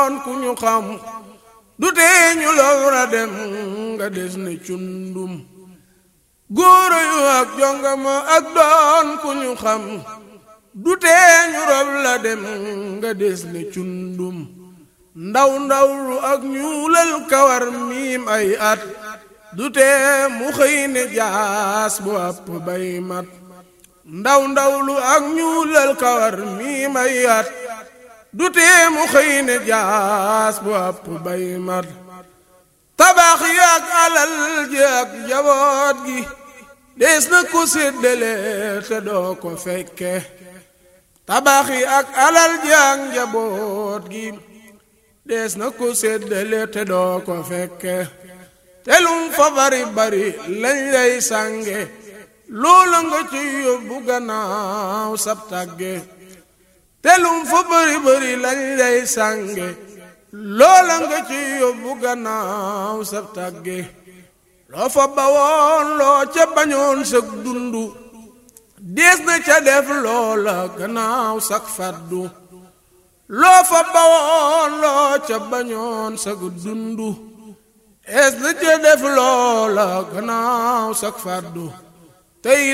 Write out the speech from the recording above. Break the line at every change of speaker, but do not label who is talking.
doon ku ñu xam du tee ñu lowra dem nga des ne cundum góoro yu ak jongama ak doon ku ñu xam du tee ñu rob la dem nga des ne cundum ndaw ndawlu ak ñuulal kawar miim ay at du tee mu xëy ne jaas bu àpp bay mat ndaw ndawlu ak ñuulal kawar miim ay at du tee mu xëy ne jaas bu àpp bay mat tabax yi ak alal ji ak njaboot gi dees na ko séddale te doo ko fekke tabax yi ak alal ji ak njaboot gi dees na ko séddale te doo ko fekke te lum fa bari bari lañ lay sànge loola nga ci yóbbu gannaaw sab tàgge te lum fa bari bari lañ lay sànge loola nga ci yóbbu gannaaw sab tàgge loo fa bawoon loo ca bañoon sag dundu dees na ca def loola gannaaw sag faddu loo fa bawoon loo ca bañoon sag dundu dees na ca def loola gannaaw sag faddu tey